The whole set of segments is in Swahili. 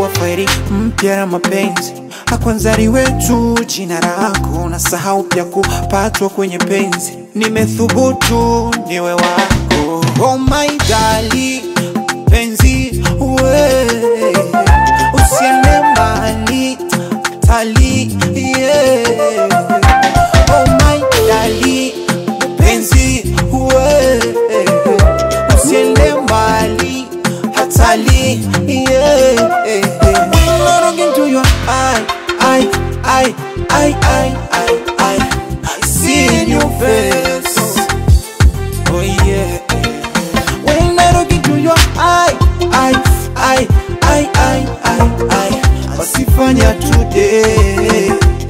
wa fairi mpya na mapenzi akwanzari wetu jina lako na sahau pya kupatwa kwenye penzi nimethubutu niwe wako oh my darling penzi we usiende mbali tali yeah. oh my darling penzi we usiende mbali hatali yeah. When I look into your eye, I, I, I, I, I, I, I see in your face. Oh yeah. When I look into your eye, I, I, I, I, I, I, wasifanya today.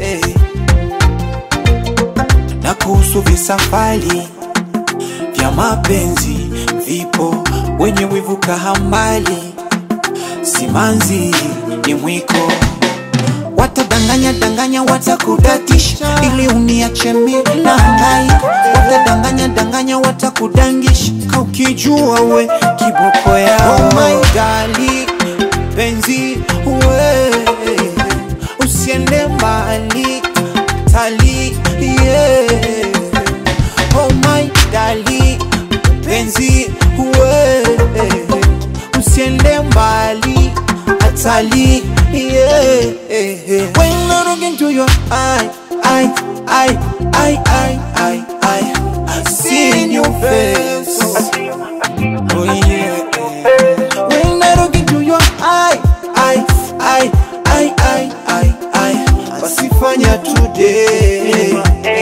Na kuhusu visafari vya mapenzi vipo, wenye wivu kahambali, simanzi ni mwiko watadanganya danganya watakudatisha ili uniache mimi na hangaika watadanganya danganya watakudangisha ka ukijua we kiboko yao oh my darling penzi we usiende mbali tali yeah. oh my darling penzi we usiende mbali hatali yeah. When I look into your eye, I, I, I, I, I, I, I see in your face. Oh yeah. When I look into your eye, I, I, I, I, I, I, wasifanya today.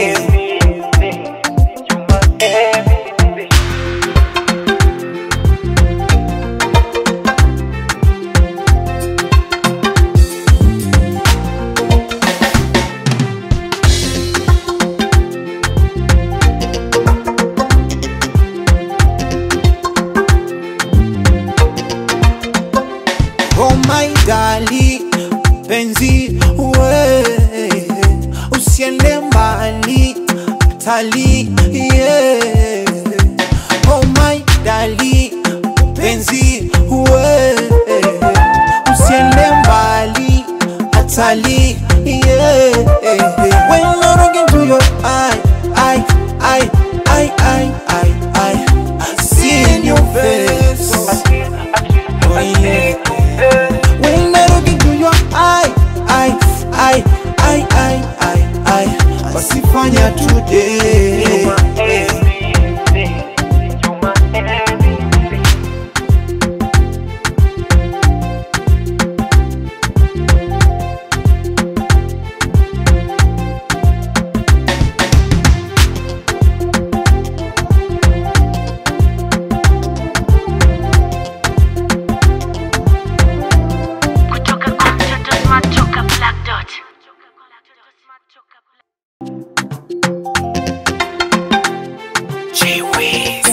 Oh my darling, penzi we usiende mbali tali yeah. Oh my darling, penzi we usiende mbali hatali yeah. When I look into your eye, I, I, I, I, I, I, I see in your face. Oh yeah. When I look into your eye, I, I, I, I, I, I, wasifanya today. kutoka kwa mtoto smart toka black dot J-Wiz.